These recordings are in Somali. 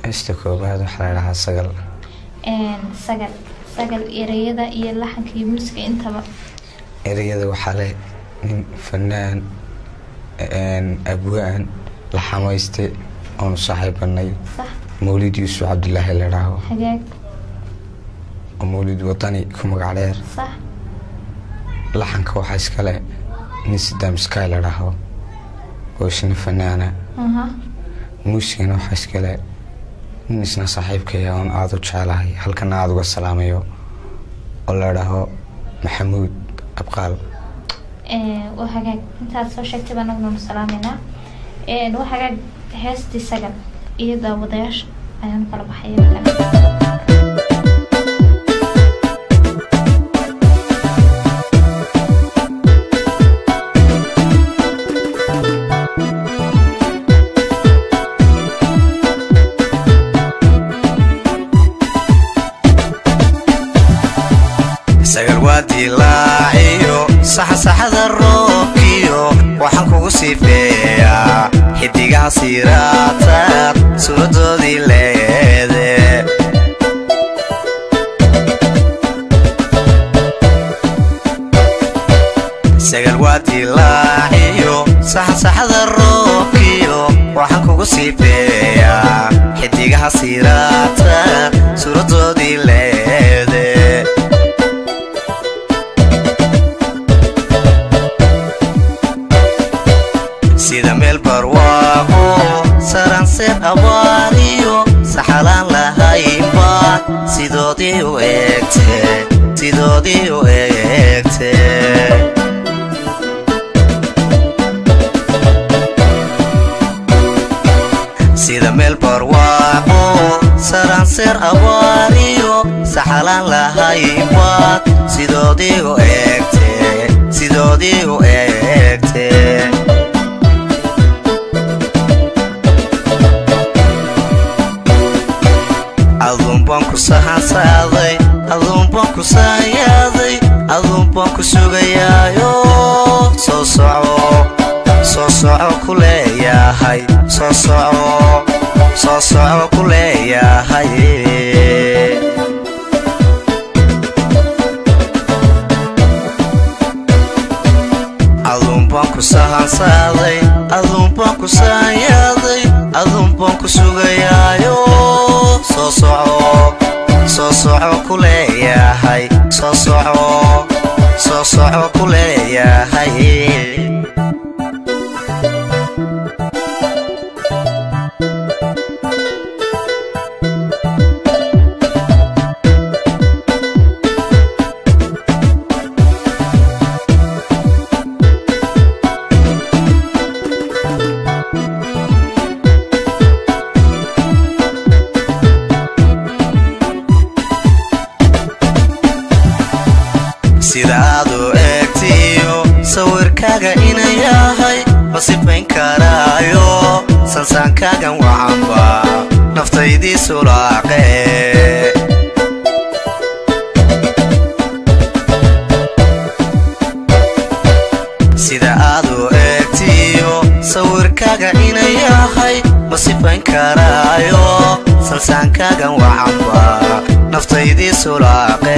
heesta koobaad waxaa la dhahaa sagal Een, sagal sagal ereyada iyo laxanka iyo muusiga intaba ereyada waxaa leh nin fanaan een, abwaan la xamayste oonu saaxiibanay sax mawlid yuusuf cabdilaahi la dhaho hagaag oo mawlid wadani ku magac dheer sax laxanka waxaa iskale nin sidaam sky la dhaho oo isna fanaana aha muusigana waxaa iskale nin isna saaxiibkaya oon aada u jecelahay halkana aada uga salaamayo oo la dhaho maxamuud abqaal Een, waa hagaag intaad soo sheegtay baan anaguna salaameynaa Een, waa hagaag heestii sagal iyo daawadayaasha ayaan kala baxaya sagal waa dilaaciyo saxasaxada roobkiyo waxaan kugu sifeeyaa xidigaha siiraataad suuradoodii leede sagal waa dilaaciyo saxasaxada roobkiyo waxaan kugu sifeeyaa xidigaha siiraataad suuradoodii leede sida meel barwaaqo saranseer abaariyo saxalaan lahaynba sidoodii u eegte sidoodii u eegte sida meel barwaaqo saranseer abaariyo saxalaan lahaynba sidoodii u eegte sidoodii u eegte aduunbaan ku sahansaaday aduunbaan ku saanyaaday aduunbaan ku sugayaayo soo soco soo soco ku leeyahay soo soco soo soco ku leeyahay aduunbaan ku sahansaaday aduunbaan ku saanyaaday aduunbaan ku sugayaayo soo soco soo soco ku leeyahay soo soco soo soco ku leeyahay sida aad u eegtiyo sawirkaaga inay yahay ma sifayn karaayo sansaankaagan wacanba naftaydii sulaaqe sida aad u eegtiyo sawirkaaga inay yahay ma sifayn karaayo sansaankaagan wacanba naftaydii sulaaqe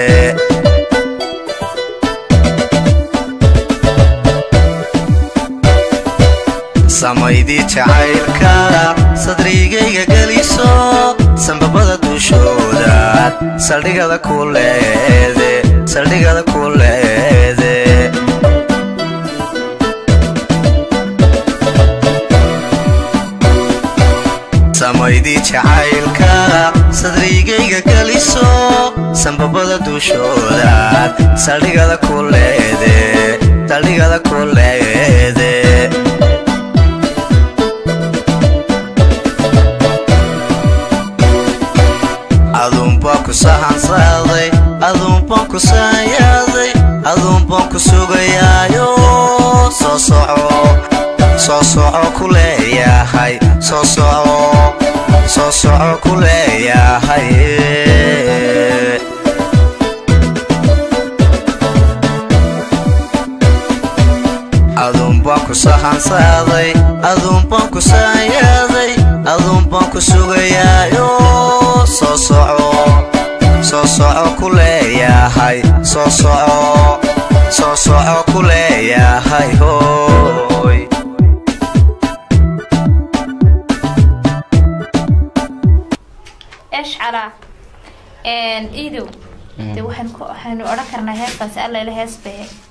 samaydii jacaylka sadrigayga geliso sambabada dushooda saldhigada ku leede saldhigada ku leede samaydii jacaylka sadrigayga geliso sambabada dushooda saldhigada ku leede saldhigada ku leede aduunbaan ku sahansaaday aduunbaan ku saanyaaday aduunbaan ku sugayaayo soo soco soo soco ku leeyahay soo soco soo soco ku leeyahay aduunbaan ku sahansaaday aduunbaan ku saanyaaday aduun baan ku sugayaayo soo soco soo soco ku leeyahay soo soco soo soco ku leeyahay hooy eshcara iidow dee waxaan ku waxaynu odhan karnaa heestaasi alla ila hees bay